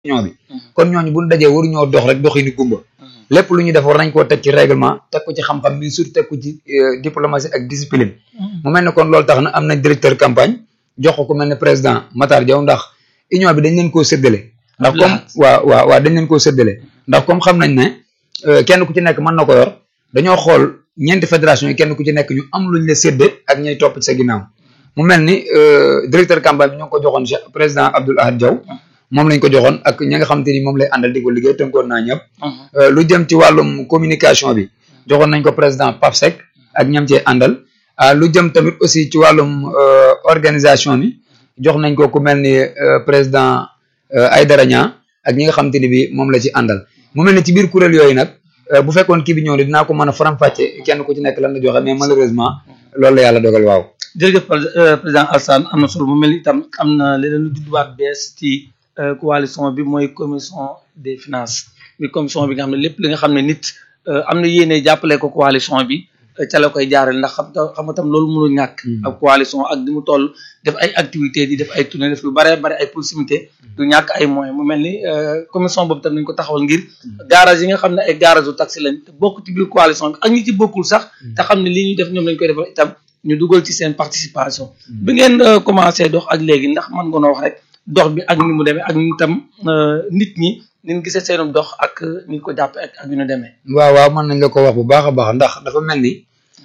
union bi kon ñooñu buñ dajee waruñoo dox rek doxi ni gumba lépp lu ñuy def war nañ koo teg ci règlement teg ko ci xam-xam mais surtout teg ko ci diplomatie ak discipline mu mel ne kon loolu tax na am nañ directeur campagne jox ko ku mel ne président Matar Diaw ndax union bi dañ leen koo séddale ndax comme waaw waaw waaw dañ leen koo séddale ndax comme xam nañ ne kenn ku ci nekk mën na ko yor dañoo xool ñeenti fédération yi kenn ku ci nekk ñu am luñ la sédde ak ñay topp ci sa ginnaaw mu mel ni directeur campagne bi ñu ngi ko joxoon président Abdoul Ahad Diaw moom lañ ko joxoon ak ñi nga xamante ni moom lay àndal di ko liggéey tënkoon naa ñëpp lu jëm ci wàllum communication bi joxoon nañ ko président Pape Seck ak ñam cee àndal lu jëm tamit aussi ci wàllum organisation bi jox nañ ko ku mel ni président Aïdara Niang ak ñi nga xamante ni bi moom la ci àndal mu mel ni ci biir kuréel yooyu nag bu fekkoon kii bi ñëw ni dinaa ko mën a faram-fàcce kenn ku ci nekk lan la joxe mais malheureusement loolu la yàlla dogal waaw jërëjëf président Alassane am na solo mu mel ni itam am na leneen lu judduwaat bees ci coalition bi mooy commission des finances muy commission bi nga xam ne lépp li nga xam ne nit am na yéene jàppale ko coalition bi ca la koy jaarale ndax xam xam nga tam loolu mënul ñàkk ak coalition ak di mu toll def ay activités di def ay tournée def lu bare bare ay proximité du ñàkk ay moyens mu mel ni commission boobu tam nañ ko taxawal ngir garage yi nga xam ne ay garage u taxi lañ te bokk ci biir coalition bi ak ñi ci bokkul sax te xam ne li ñuy def ñoom lañ koy defal itam ñu dugal ci seen participation bi ngeen commencé dox ak léegi ndax mën nga noo wax rek dox bi ak ni mu demee ak ñu tam nit ñi nin gisee seenum dox ak ni ko jàppe ak ak yu ñu demee waaw waaw mën nañ la ko wax bu baax a baax ndax dafa mel ni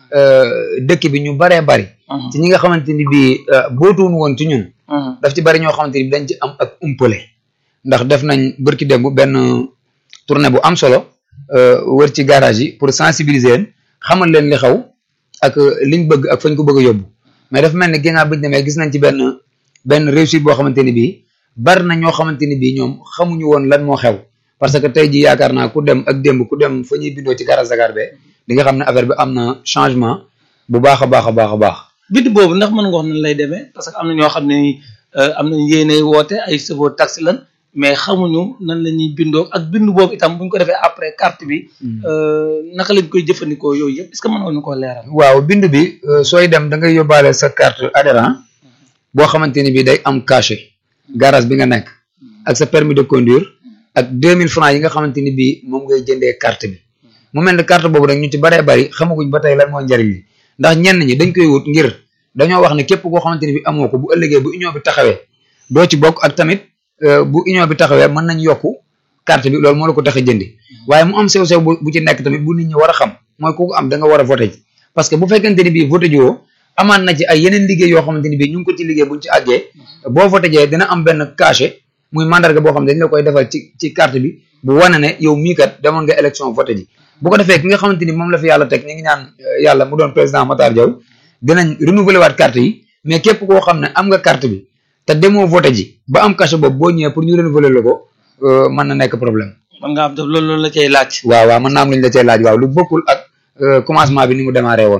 dëkk bi ñu baree bari ci ñi nga xamante ni bii bootuwun woon ci ñun daf ci bari ñoo xamante ni bi dañ ci am ak umpale ndax def nañ bërki démb benn tournée bu am solo wër ci garage yi pour sensibiliser leen xamal leen li xaw ak liñ bëgg ak fañ ko bëgg a yóbbu mais dafa mel ni ginnaaw biñu demee gis nañ ci benn benn réussite boo xamante ni bii bari na ñoo xamante ni bii ñoom xamuñu woon lan moo xew parce que tey ji yaakaar naa ku dem ak démb ku dem fa ñuy bindoo ci garage Dakar be di nga xam ne affaire bi am na changement bu baax a baax a baax a baax bind boobu ndax mën nga wax nan lay demee parce que am na ñoo xam ne am nañ yéene woote ay chauffeur taxi lan mais xamuñu nan la ñuy bindoo ak bind boobu itam bu ñu ko defee après carte bi naka lañ koy jëfandikoo yooyu yëpp est-ce que mën nga ñu koo leeral waaw bind bi sooy dem da ngay yóbbaale sa carte adhérent boo xamante ni bii day am cachet garage bi nga nekk ak sa permis de conduire ak deux mille francs yi nga xamante ni bii moom ngay jëndee carte bi mu mel ne carte boobu nag ñu ci baree bari xamaguñ ba tey lan moo njariñ li ndax ñenn ñi dañ koy wut ngir dañoo wax ne képp koo xamante ni bi amoo ko bu ëllëgee bu union bi taxawee doo ci bokk ak tamit bu union bi taxawee mën nañ yokku carte bi loolu moo la ko tax a jëndi waaye mu am sew-sew bu ci nekk tamit bu nit ñi war a xam mooy ku ko am da nga war a voté ji parce que bu fekkente ni bii voté ji woo amaan na ci ay yeneen liggéey yoo xamante ni bii ñu ngi ko ci liggéey buñ ci àggee boo voté jee dina am benn cachet muy mandarga boo xam ne dañ la koy defal ci ci carte bi bu wane ne yow mii kat demoon nga élection voté ji bu ko defee ki nga xamante ni moom la fi yàlla teg ñu ngi ñaan yàlla mu doon président Matar Diaw dinañ renouveler waat carte yi mais képp koo xam ne am nga carte bi te demoo voté ji ba am cachet boobu boo ñëwee pour ñu renouveler la ko mën na nekk problème. man nga am def loolu loolu la cay laaj. waaw waaw mën naa am lu ñu la cay laaj waaw lu bokkul ak commencement bi ni mu démarré woon.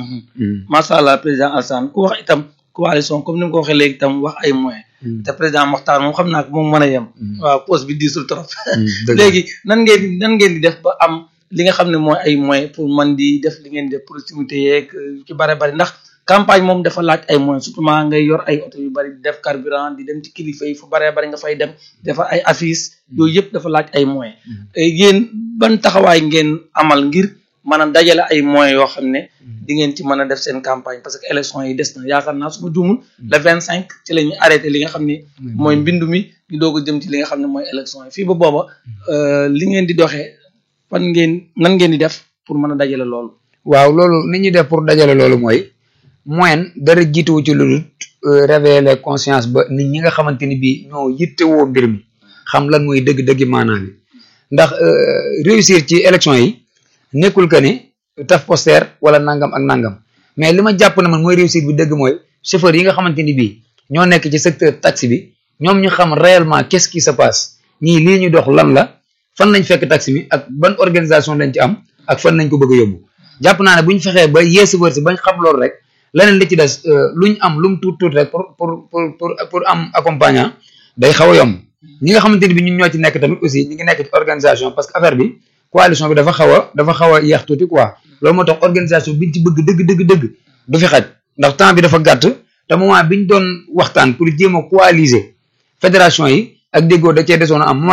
macha allah président Alassane ku wax itam coalition comme ni mu ko waxee léegi itam wax ay moyens. te président Mokhtar moom xam naa ko moom mën a yem. waaw poste bi diisul trop. léegi nan ngeen nan ngeen di def ba am li nga xam ne mooy ay moyens pour man di def li ngeen di def proximité yeeg ci bare bari ndax campagne moom dafa laaj ay moyens surtout maa ngay yor ay oto yu bari di def carburant di dem ci kilifa yi fu bare bari nga fay dem dafa ay affiches yooyu yëpp dafa laaj ay moyens. yéen ban taxawaay ngeen amal ngir. maanaam dajale ay moyens yoo xam ne di ngeen ci mën a def seen campagne parce que élection yi des na yaakaar naa su ma juumul le vingt cinq ci la ñuy arrêté li nga xam ne mooy mbindu mi ñu doog a jëm ci li nga xam ne mooy élection yi fii ba booba li ngeen di doxee fan ngeen nan ngeen di def pour mën a dajale loolu waaw loolu ni ñuy def pour dajale loolu mooy moyen dara jiituwu ci lu dul révéler conscience ba nit ñi nga xamante ni bii ñoo yittewoo mbir mi xam lan mooy dëgg-dëggi maanaam bi ndax réussir ci élection yi nekkul que ni taf poster wala nangam ak nangam mais li ma jàpp ne man mooy réussite bi dëgg mooy chauffeur yi nga xamante ni bii ñoo nekk ci secteur taxi bi ñoom ñu xam réellement qu'est-ce qui se passe ñii lii ñu dox lan la fan lañ fekk taxi bi ak ban organisation lañ ci am ak fan lañ ko bëgg a yóbbu jàpp naa ne bu ñu fexee ba yee chauffeur si bañ xam loolu rek leneen li ci des luñ am lu mu tuut tuut rek pour pour pour pour am accompagnant day xaw a yomb ñi nga xamante ni bi ñun ñoo ci nekk tamit aussi ñi ngi nekk ci organisation parce que affaire bi coalition bi dafa xaw a dafa xaw a yeex tuuti quoi loolu moo tax organisation biñ ci bëgg dëgg dëgg dëgg du fi xaj ndax temps bi dafa gàtt te moment biñ doon waxtaan pour jéem a coaliser fédération yi ak déggoo da cee desoon a am